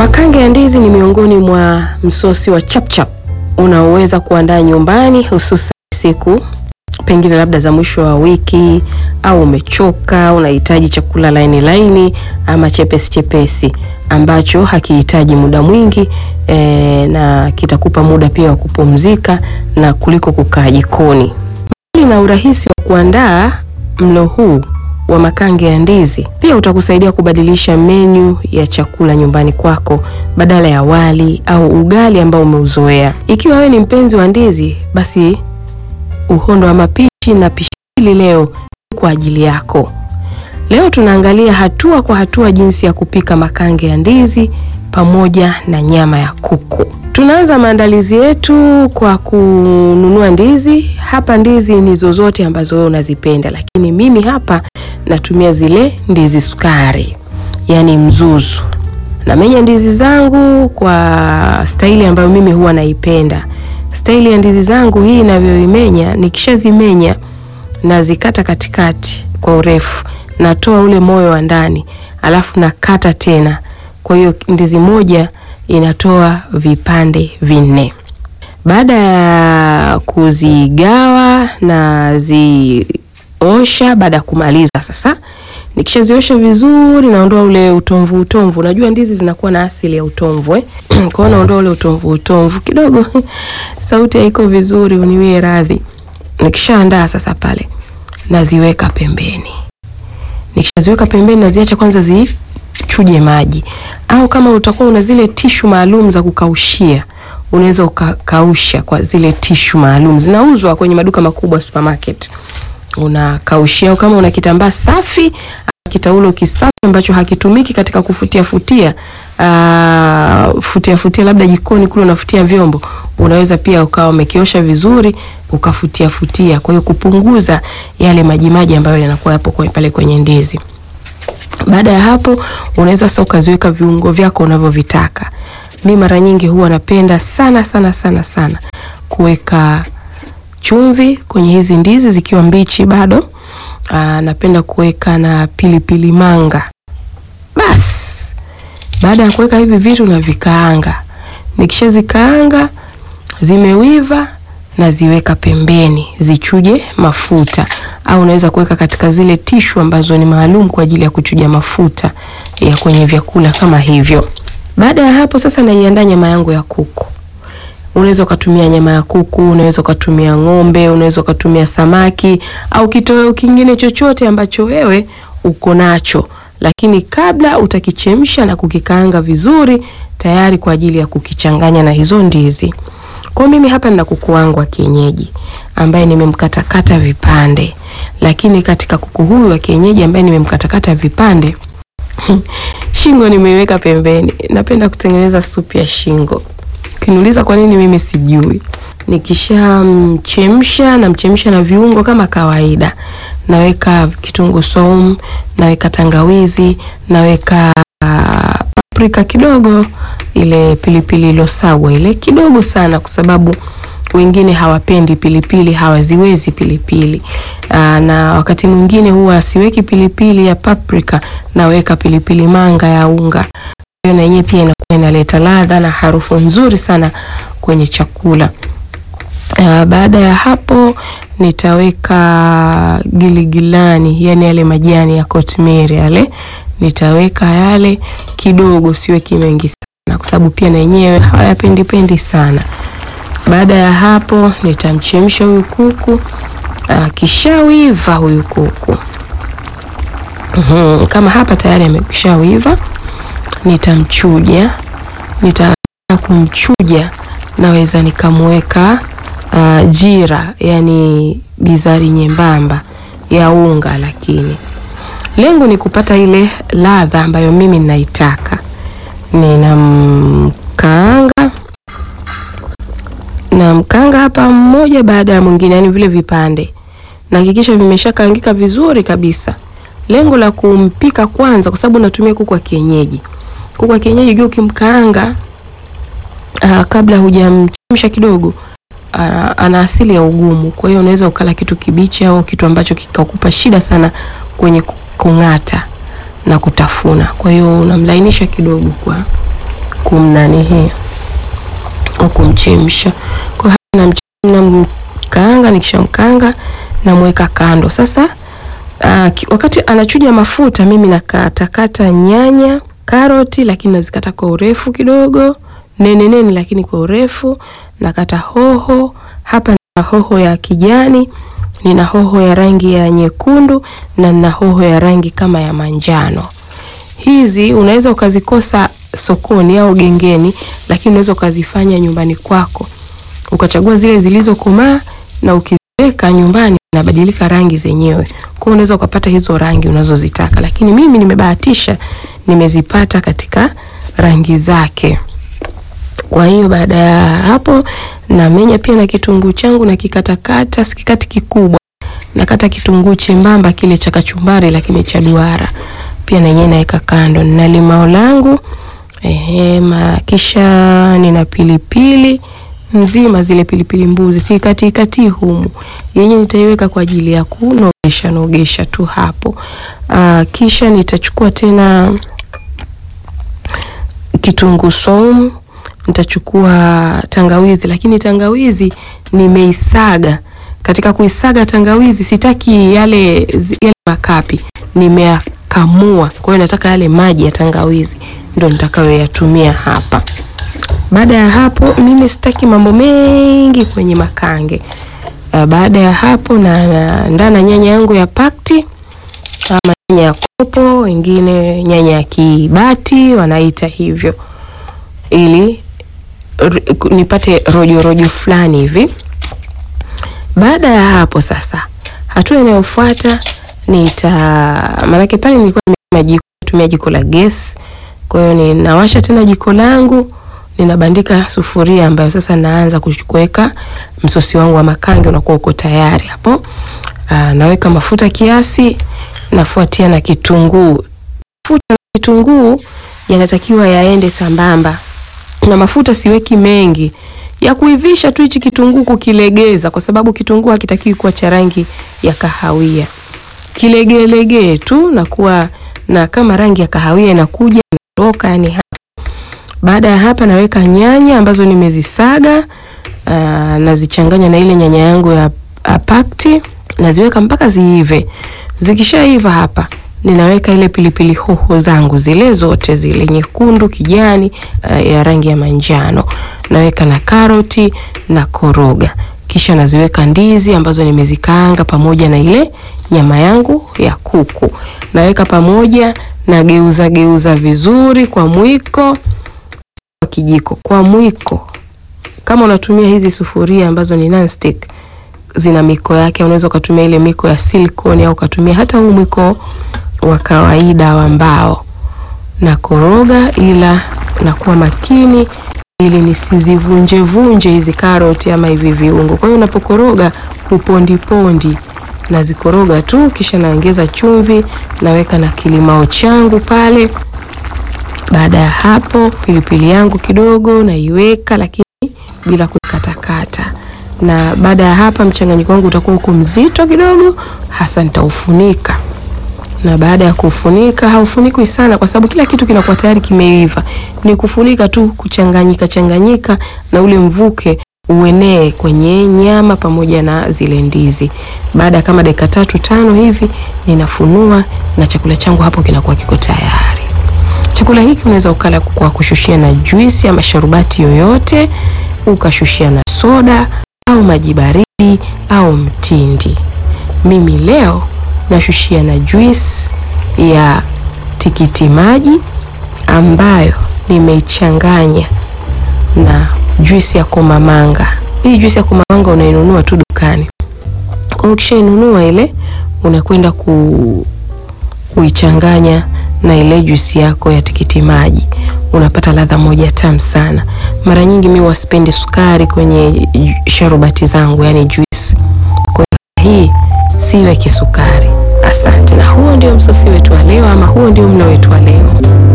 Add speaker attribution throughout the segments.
Speaker 1: Makange ya ndizi ni miongoni mwa msosi wa chapchap unaoweza kuandaa nyumbani, hususan siku pengine labda za mwisho wa wiki, au umechoka unahitaji chakula laini laini ama chepesi chepesi ambacho hakihitaji muda mwingi e, na kitakupa muda pia wa kupumzika na kuliko kukaa jikoni. Mbali na urahisi wa kuandaa mlo huu wa makange ya ndizi pia utakusaidia kubadilisha menyu ya chakula nyumbani kwako badala ya wali au ugali ambao umeuzoea. Ikiwa wewe ni mpenzi wa ndizi, basi uhondo wa mapishi na pishi hili leo kwa ajili yako. Leo tunaangalia hatua kwa hatua jinsi ya kupika makange ya ndizi pamoja na nyama ya kuku. Tunaanza maandalizi yetu kwa kununua ndizi. Hapa ndizi ni zozote ambazo wewe unazipenda, lakini mimi hapa natumia zile ndizi sukari, yaani mzuzu. Namenya ndizi zangu kwa staili ambayo mimi huwa naipenda. Staili ya ndizi zangu hii inavyoimenya, nikishazimenya nazikata katikati kwa urefu, natoa ule moyo wa ndani, alafu nakata tena. Kwa hiyo ndizi moja inatoa vipande vinne. Baada ya kuzigawa na ziosha, baada ya kumaliza sasa, nikishaziosha vizuri, naondoa ule utomvu utomvu. Unajua ndizi zinakuwa na asili ya utomvu eh? Kwa hiyo naondoa ule utomvu utomvu kidogo sauti haiko vizuri, uniwie radhi. Nikishaandaa sasa pale naziweka pembeni. Nikishaziweka pembeni, naziacha kwanza zichuje maji, au kama utakuwa una zile tishu maalum za kukaushia unaweza ukakausha kwa zile tishu maalum zinauzwa kwenye maduka makubwa supermarket, unakaushia. Au kama una kitambaa safi, kitaulo kisafi ambacho hakitumiki katika kufutia futia Uh, futia futia labda jikoni kule unafutia vyombo, unaweza pia ukawa umekiosha vizuri ukafutia futia, kwa hiyo kupunguza yale maji maji ambayo yanakuwa yapo kwenye pale kwenye ndizi. Baada ya hapo, unaweza sasa ukaziweka viungo vyako unavyovitaka. Mi mara nyingi huwa napenda sana sana sana sana kuweka chumvi kwenye hizi ndizi zikiwa mbichi bado. Uh, napenda kuweka na pilipili manga basi baada ya kuweka hivi vitu na vikaanga, nikishazikaanga zimewiva, naziweka pembeni zichuje mafuta, au unaweza kuweka katika zile tishu ambazo ni maalum kwa ajili ya kuchuja mafuta ya kwenye vyakula kama hivyo. Baada ya hapo sasa, naiandaa nyama yangu ya kuku. Unaweza ukatumia nyama ya kuku, unaweza ukatumia ng'ombe, unaweza ukatumia samaki au kitoweo kingine chochote ambacho wewe uko nacho lakini kabla utakichemsha na kukikaanga vizuri tayari kwa ajili ya kukichanganya na hizo ndizi. Kwa mimi hapa nina kuku wangu wa kienyeji ambaye nimemkatakata vipande, lakini katika kuku huyu wa kienyeji ambaye nimemkatakata vipande shingo nimeiweka pembeni. Napenda kutengeneza supu ya shingo. Ukiniuliza kwa nini, mimi sijui. Nikishamchemsha namchemsha na viungo kama kawaida naweka kitunguu saumu, naweka tangawizi, naweka uh, paprika kidogo, ile pilipili ilosagwa ile kidogo sana, kwa sababu wengine hawapendi pilipili, hawaziwezi pilipili uh, na wakati mwingine huwa siweki pilipili ya paprika, naweka pilipili manga ya unga. Hiyo na yenyewe pia inakuwa inaleta ladha na harufu nzuri sana kwenye chakula. Uh, baada ya hapo nitaweka giligilani, yani yale majani ya kotimiri yale nitaweka yale kidogo, siweki mengi sana, kwa sababu pia na yenyewe hawayapendi pendi sana. Baada ya hapo nitamchemsha huyu kuku uh, kishawiva huyu kuku uhum, kama hapa tayari amekwishawiva, nitamchuja. Nita kumchuja naweza nikamweka Uh, jira yani bizari nyembamba ya unga, lakini lengo ni kupata ile ladha ambayo mimi ninaitaka. Ninamkaanga, namkaanga hapa mmoja baada ya mwingine, yani vile vipande nahakikisha vimeshakaangika vizuri kabisa. Lengo la kumpika kwanza, kwa sababu natumia kuku wa kienyeji. Kuku wa kienyeji jua ukimkaanga, uh, kabla hujamchemsha kidogo ana asili ya ugumu, kwa hiyo unaweza ukala kitu kibichi au kitu ambacho kikakupa shida sana kwenye kung'ata na kutafuna. Kwa hiyo unamlainisha kidogo kwa kumnani hii kwa kumchemsha. Kwa hiyo namkaanga, nikishamkaanga namweka kando. Sasa aa, wakati anachuja mafuta, mimi nakatakata nyanya, karoti, lakini nazikata kwa urefu kidogo, nene nene, lakini kwa urefu. Nakata hoho, hapa nina hoho ya kijani, nina hoho ya rangi ya nyekundu na nina hoho ya rangi kama ya manjano. Hizi unaweza ukazikosa sokoni au gengeni, lakini unaweza ukazifanya nyumbani kwako, ukachagua zile zilizokomaa na ukiziweka nyumbani inabadilika rangi zenyewe. Kwa hiyo unaweza ukapata hizo rangi unazozitaka, lakini mimi nimebahatisha, nimezipata katika rangi zake. Kwa hiyo baada ya hapo namenya pia na kitunguu changu na kikatakata, sikikati kikubwa, nakata kitunguu chembamba kile cha kachumbari, lakini cha duara pia na yenyewe naweka kando. Nina limao langu ehe, kisha nina pilipili nzima, zile pilipili mbuzi si kati kati humu, yenyewe nitaiweka kwa ajili ya kunogesha nogesha tu hapo. Aa, kisha nitachukua tena kitunguu saumu, nitachukua tangawizi, lakini tangawizi nimeisaga. Katika kuisaga tangawizi sitaki yale, yale makapi nimea kamua kwa hiyo nataka yale maji ya tangawizi ndo nitakayoyatumia hapa. Baada ya hapo, mimi sitaki mambo mengi kwenye makange. Uh, baada ya hapo na naandaa na nyanya yangu ya pakti ama nyanya ya kopo, wengine nyanya ya kibati wanaita hivyo, ili nipate rojo rojo fulani hivi. Baada ya hapo sasa, hatua inayofuata nita maanake pale nilikuwa nimetumia jiko la gesi, kwa hiyo ninawasha tena jiko langu, ninabandika sufuria ambayo sasa naanza kuweka msosi wangu wa makange, unakuwa uko tayari hapo. Aa, naweka mafuta kiasi, nafuatia na kitunguu. Mafuta na kitunguu yanatakiwa yaende sambamba, na mafuta siweki mengi ya kuivisha tu hichi kitunguu kukilegeza, kwa sababu kitunguu hakitakiwi kuwa cha rangi ya kahawia kilegelegee tu na kuwa na kama rangi ya kahawia inakuja inatoka, yani hapa. Baada ya hapa naweka nyanya ambazo nimezisaga, aa, nazichanganya na ile nyanya yangu ya pakti, naziweka mpaka ziive. Zikishaiva hapa ninaweka ile pilipili hoho zangu zile zote zile nyekundu, kijani, uh, ya rangi ya manjano, naweka na karoti na koroga kisha naziweka ndizi ambazo nimezikaanga pamoja na ile nyama yangu ya kuku, naweka pamoja na geuza geuza vizuri kwa mwiko, kwa kijiko, kwa mwiko. Kama unatumia hizi sufuria ambazo ni non-stick, zina miko yake, unaweza ukatumia ile miko ya silicone au ukatumia hata huu mwiko wa kawaida wa mbao. Na koroga, ila nakuwa makini ili nisizivunje vunje hizi karoti ama hivi viungo. Kwa hiyo unapokoroga upondi pondi, nazikoroga tu, kisha naongeza chumvi, naweka na kilimao changu pale. Baada ya hapo, pilipili yangu kidogo naiweka, lakini bila kukatakata. Na baada ya hapa, mchanganyiko wangu utakuwa uko mzito kidogo, hasa nitaufunika na baada ya kufunika, haufunikwi sana kwa sababu kila kitu kinakuwa tayari kimeiva. Ni kufunika tu, kuchanganyika changanyika na ule mvuke uenee kwenye nyama pamoja na zile ndizi. Baada ya kama dakika tatu tano hivi, ninafunua na chakula changu hapo kinakuwa kiko tayari. Chakula hiki unaweza ukala kwa kushushia na juisi ama sharubati yoyote, ukashushia na soda au maji baridi au mtindi. Mimi leo nashushia na juisi ya tikiti maji ambayo nimeichanganya na juisi ya komamanga. Hii juisi ya komamanga unainunua tu dukani. Kwa hiyo ukishainunua ile unakwenda ku, kuichanganya na ile juisi yako ya tikiti maji, unapata ladha moja tamu sana. Mara nyingi mimi wasipendi sukari kwenye sharubati zangu, yani juisi. Kwa hiyo hii siweki sukari. Asante. Na huo ndio msosi wetu wa leo, ama huo ndio mlo wetu wa leo.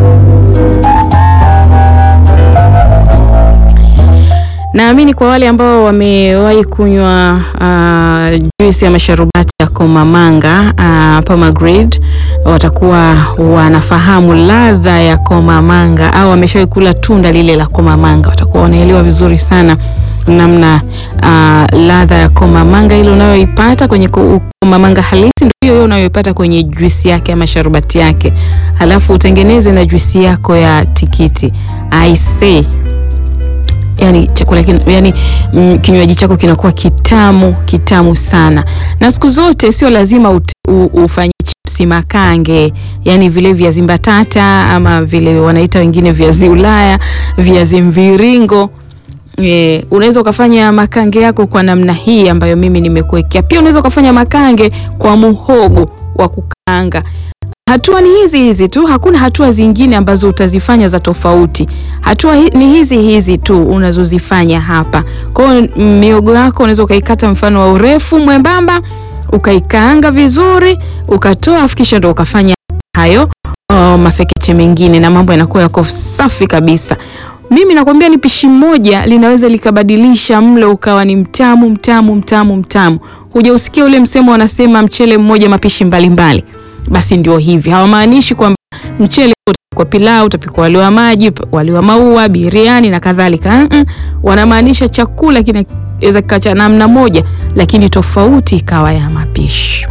Speaker 2: Naamini kwa wale ambao wamewahi kunywa uh, juisi ya masharubati ya komamanga uh, pomegranate watakuwa wanafahamu ladha ya komamanga au wameshawahi kula tunda lile la komamanga, watakuwa wanaelewa vizuri sana namna uh, ladha ya komamanga ile unayoipata kwenye ko- komamanga halisi ndio hiyo hiyo unayoipata kwenye juisi yake ama sharubati yake, halafu utengeneze na juisi yako ya tikiti. I say yani chakula kin, yani mm, kinywaji chako kinakuwa kitamu kitamu sana, na siku zote sio lazima ut, u, ufanye chipsi makange, yani vile viazi mbatata ama vile wanaita wengine viazi Ulaya, viazi mviringo E, unaweza ukafanya makange yako kwa namna hii ambayo mimi nimekuwekea. Pia unaweza ukafanya makange kwa muhogo wa kukaanga. Hatua ni hizi hizi tu, hakuna hatua zingine ambazo utazifanya za tofauti. Hatua hi, ni hizi hizi tu unazozifanya hapa. Kwa hiyo miogo yako unaweza ukaikata mfano wa urefu mwembamba, ukaikaanga vizuri, ukatoa afu kisha ndo ukafanya hayo oh, mafekeche mengine na mambo yanakuwa yako safi kabisa. Mimi nakwambia ni pishi moja linaweza likabadilisha mlo ukawa ni mtamu mtamu mtamu mtamu. Hujausikia ule msemo wanasema mchele mmoja mapishi mbalimbali mbali. Basi ndio hivi, hawamaanishi kwamba mchele utapikwa pilau, utapikwa wali wa maji, wali wa maua, biriani na kadhalika. Mm-mm. Wanamaanisha chakula kinaweza kikawa cha namna moja, lakini tofauti ikawa ya mapishi.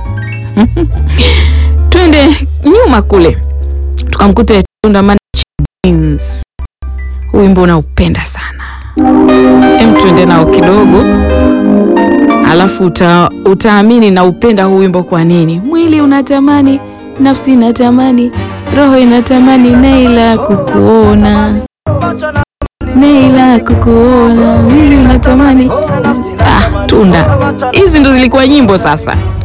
Speaker 2: Twende nyuma kule tukamkute Tunda Beans. Huu wimbo unaupenda sana, em, twende nao kidogo alafu uta, utaamini na upenda huu wimbo kwa nini. Mwili unatamani, nafsi inatamani, roho inatamani, Naila kukuona, Naila kukuona, mwili unatamani. Ah, Tunda, hizi ndo zilikuwa nyimbo sasa.